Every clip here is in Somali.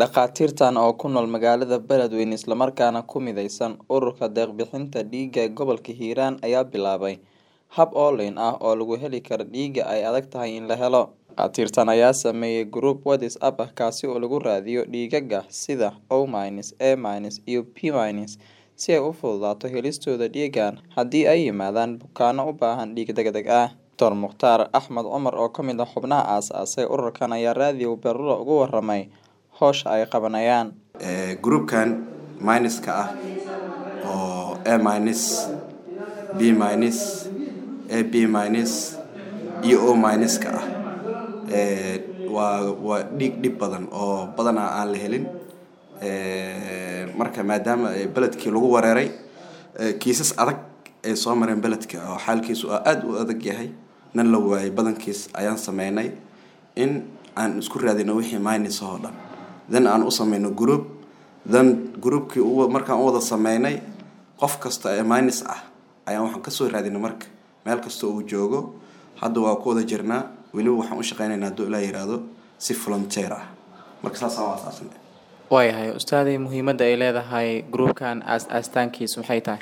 Dhakhaatiirtan oo ku nool magaalada Beledweyne isla markaana ku mideysan Ururka Deeq-bixinta Dhiigga ee Gobolka Hiiraan ayaa bilaabay hab online ah oo lagu heli karo dhiigga ay adag tahay in la helo. Dhakhaatiirtan ayaa sameeyay group WhatsApp ah kaasi oo lagu raadiyo dhiigagga sida O-, A- iyo P- si ay u fududaato helistooda dhiiggan haddii ay yimaadaan bukaanno u baahan dhiig degdeg ah. Dr. Mukhtaar Axmed Cumar oo ka mid ah xubnaha aasaasay ururkan ayaa raadiyo Beerlulo uga warramay hawsha ay qabanayaan. groupkan minuska ah oo A minus, B minus, AB minus iyo O minuska ah ee waa waa dhiig dhib badan oo badanaa aan la helin ee marka maadaama ay beledkii lagu wareeray ee kiisas adag ay soo mareen beledka oo xaalkiisu aad u adag yahay nan la waayay badankiis ayaan sameynay in aan isku raadino wixii minus oo dhan then aan u sameyno group then groupkii u markaan u wada sameynay qof kasta ee minus ah ayaan waxaan kasoo raadinay marka meel kasta uu joogo hadda waa ku wada jirnaa weliba waxaan u shaqeynaynaa hadduu ilaa yiraahdo si volunteer ah marka saasaan u asaasnay waayahay ustaadii muhiimadda ay leedahay groupkan aas aastaankiisu maxay tahay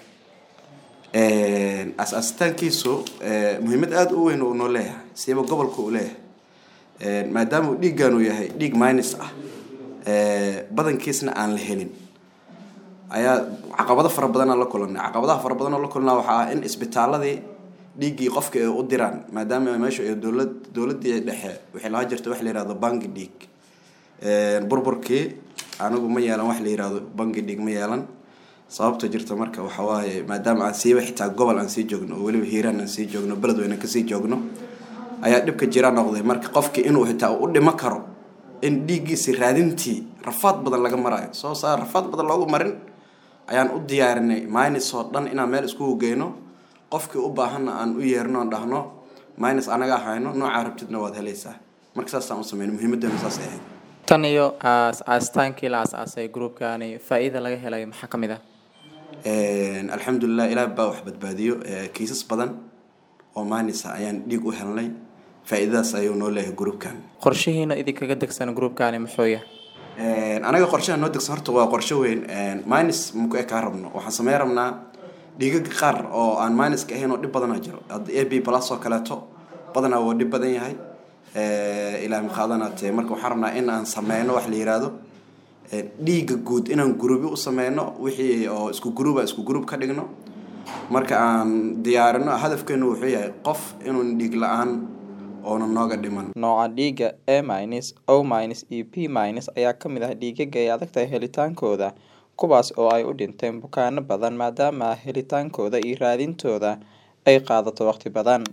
as-aastaankiisu muhiimad aada u weyn uu noo leeyahay siiba gobolka uu leeyahay maadaama uu dhiiggan uu yahay dhiig minus ah badankiisna aan la helin ayaa caqabado fara badanaa la kulanay caqabadaha fara badan oo la kulnaa waxaa ah in isbitaaladii dhiiggii qofka ay u diraan maadaama meesha ay dowlad dowladii dhexe waxay lahaa jirta wax la yihahdo bangi dhiig burburkii anigu ma yeelan wax la yihahdo bangi dhiig ma yeelan sababta jirta marka waxa waaye maadaama aan siiba xitaa gobol aan sii joogno oo weliba hiiraan aan sii joogno beledweyne kasii joogno ayaa dhibka jira noqday marka qofki inuu xitaa u dhimo karo in dhiiggiisi raadintii rafaad badan laga marayo soo saa rafaad badan loogu marin ayaan u diyaarinay minus oo dhan inaan meel iskugu geyno qofkii u baahanna aan u yeerno oon dhahno minus anaga hayno noocaa rabtidna waad helaysaa marka saasaan u sameyno muhiimadeena saasay ahayd tan iyo aas aastaankii la aas-aasay groupkani faa-iida laga helay maxaa ka mid ah alxamdulilah ilaah baa wax badbaadiyo kiisas badan oo minus ah ayaan dhiig u helnay faa-iidadaas ayuu noo leeyahay groupkan qorshihiina idinkaga degsan groupkani muxuu yahay anaga qorshaha noo degsan horta waa qorsho weyn minus maku ekaa rabno waxaan sameyn rabnaa dhiigaga qaar oo aan minuska ahayn oo dhib badana jiro hadda a b plus oo kaleeto badanaa waa dhib badan yahay ilaa maqaadanaatee marka waxaan rabnaa in aan sameyno wax la yiraahdo dhiigga guud inaan gurubi u sameyno wixii oo isku guruba isku gurub ka dhigno marka aan diyaarino hadafkeenu wuxuu yahay qof inuun dhiig la-aan oona nooga dhiman Nooca dhiigga A-, O- iyo P- ayaa ka mid ah dhiigagga ay adag tahay helitaankooda kuwaas oo ay u dhinteen bukaanno badan maadaama helitaankooda iyo raadintooda ay qaadato waqti badan